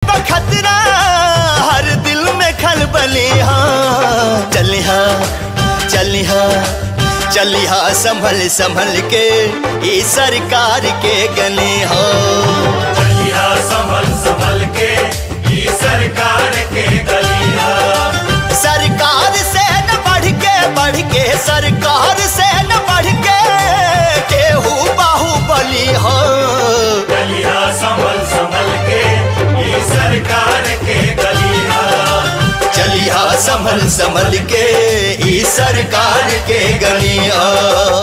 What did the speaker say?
बखतरा हर दिल में खलबली हाँ चली हाँ चली हाँ चली हाँ संभल संभल के ई सरकार के गली हो चलिया संभल संभल के ई सरकार के गलिया सरकार से न बढ़ के बढ़ के सरकार से न बढ़ के केहू बाहुबली हो चलिया संभल संभल के ई सरकार के गलिया चलिया संभल संभल के ई सरकार के गलिया